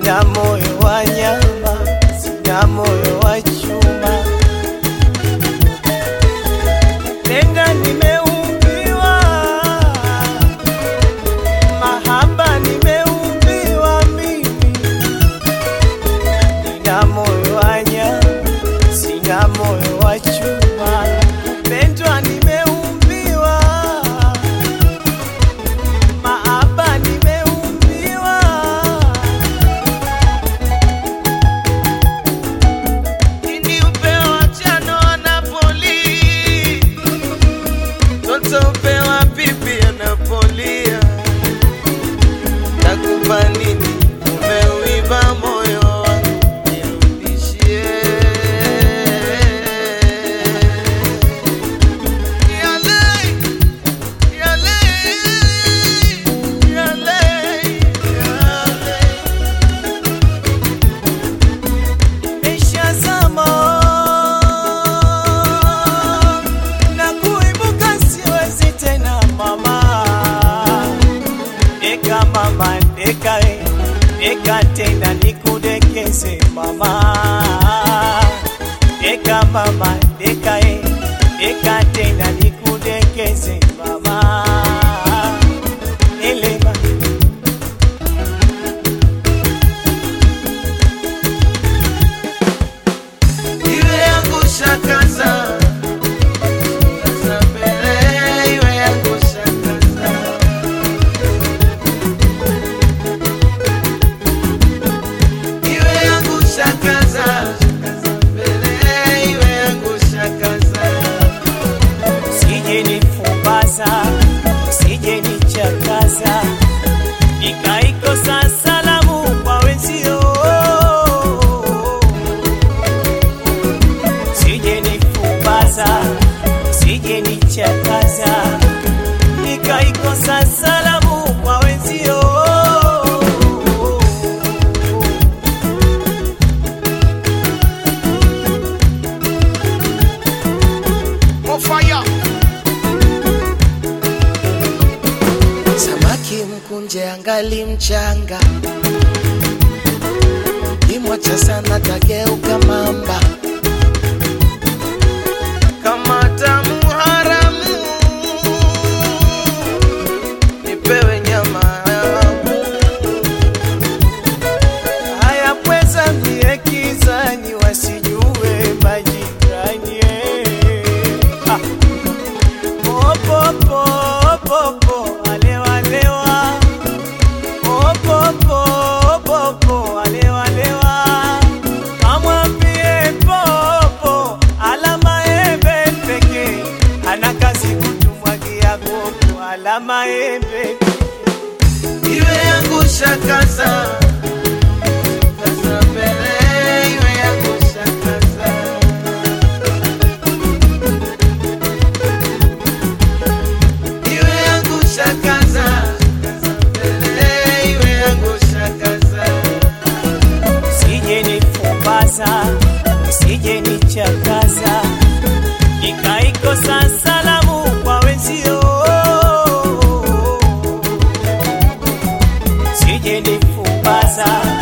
nina moyo wa nyama, sina moyo wa chuma. Penda nimeumbiwa, mahaba nimeumbiwa mimi, nina moyo wa nyama, sina moyo wa chuma. Pendwa nimeumbiwa, mahaba nimeumbiwa Niliupewa chano Napoli, toto upewa pipi anapolia. Takupa nini? Umeuiba moyo wangu, nirudishie. Yale, yale, yale, yale. Nimeshazama na kuibuka siwezi tena mama, deka mama, deka e, deka tena nikudekeze mama, deka mama, deka e, deka tena nikudekeze mama, elema iwe yangu shakaza Sasa mbele iwe yangu shakaza Iwe yangu shakaza Sasa mbele iwe yangu shakaza Usije nifumbaza Usije nichakaza Nikaikosa salamu kwa wenzio Usije nifumbaza, usije nichakaza, nikaikosa salamu kwa wenzio. Mofaya Samaki mkunje angali mchanga, kimwacha sana tageuka mamba. Kama tamu haramu, nipewe nyama haya pweza mie kizani, wasijue majirani ah. Popo, popo, alewa, lewa. Popo, popo, alewa, lewa. Kamwambie popo, alama embe pekee. Ana kazi kutumwagia gogo, alama embe iwe yangu shakaza Sasa mbele iwe yangu shakaza iwe yangu shakaza mbele iwe yangu shakaza usije nifumbaza usije nichakaza nikaikosa salamu kwa wenzio usije nifumbaza